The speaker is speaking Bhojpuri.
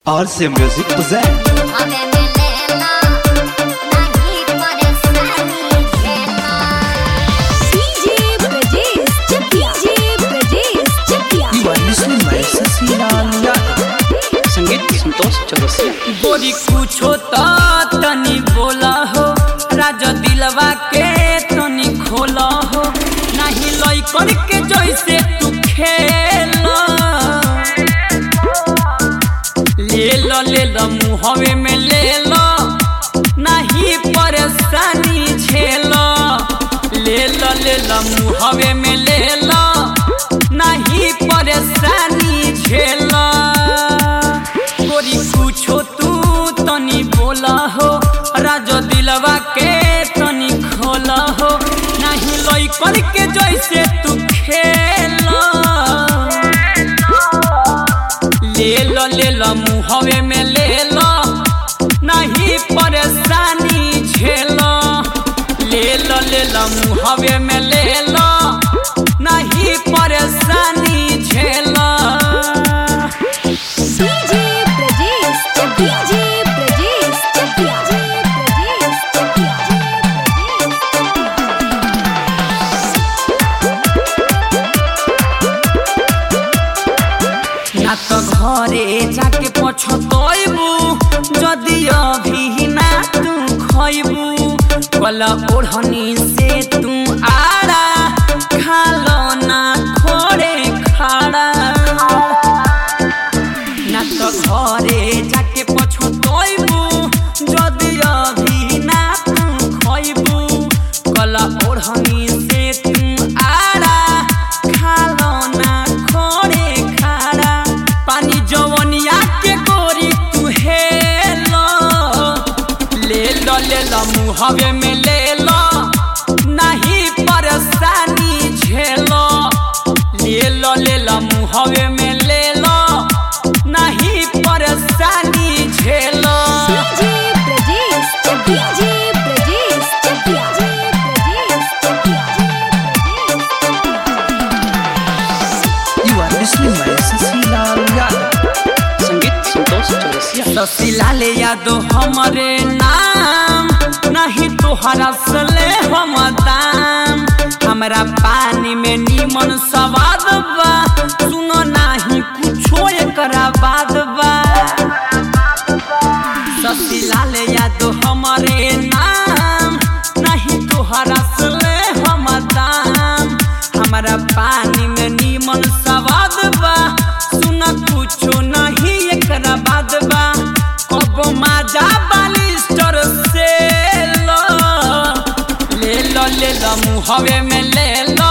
RC Music present हमें मिलेला नहीं परेशानी झेलना DJ Brajesh Chakia DJ Brajesh Chakia You are listening my Sasilaal Yadav संगीत संतोष चौरसिया बोरी कुछो त तनी बोला हो राजा दिलवा के तनी खोला हो नहीं लई करके जैसे तू खेल ले लो ले लो मुहवे में ले लो नहीं परेशानी झेलो ले लो ले लो मुहवे में ले लो नहीं परेशानी झेलो गोरी कुछो तू तनी बोला हो राजो दिलवा के तनी खोला हो नहीं लई करके जैसे तू खेला ले लो ले लो मुहवे में ले लो नहीं परेशानी झेलो ले लो ले लो मुहवे में ले लो नहीं परेशानी झेलो डीजे ब्रजेश चकिया डीजे ब्रजेश चकिया ब्रजेश चकिया ना तो घरे जाके पछतैबू जदि अभी ना तू खैबू कल ओढ़नी से तू आड़ा खालो ना खोरे खाड़ा ना तो घरे जाके पछतैबू जदि अभी ना तू खैबू कल ओढ़नी से तू आड़ा खालो ना खोरे खाड़ा पानी जवनिया के गोरी तू हेलो ले लो ले लो मुहवे में ले लो नहीं परेशानी झेलो ले लो ले लो मुहवे में ले लो नहीं परेशानी झेलो DJ Brajesh Chakia DJ Brajesh Chakia Brajesh Chakia You are listening my Sasilaal Yadav संगीत संतोष चौरसिया ससिला ले यादो हमरे नाम नहीं तोहरा सले हम दाम हमरा पानी में नीमन सवाद बा सुनो नाही कुछो एकरा बाद बा ससिला ले यादो हमरे नाम नहीं तोहरा सले हम दाम हमरा पानी में नीमन सवाद बा सुन कुछो नहीं एकरा बाद बा कब माजा बालिस्टर से लो ले लो ले लो मुहवे में ले लो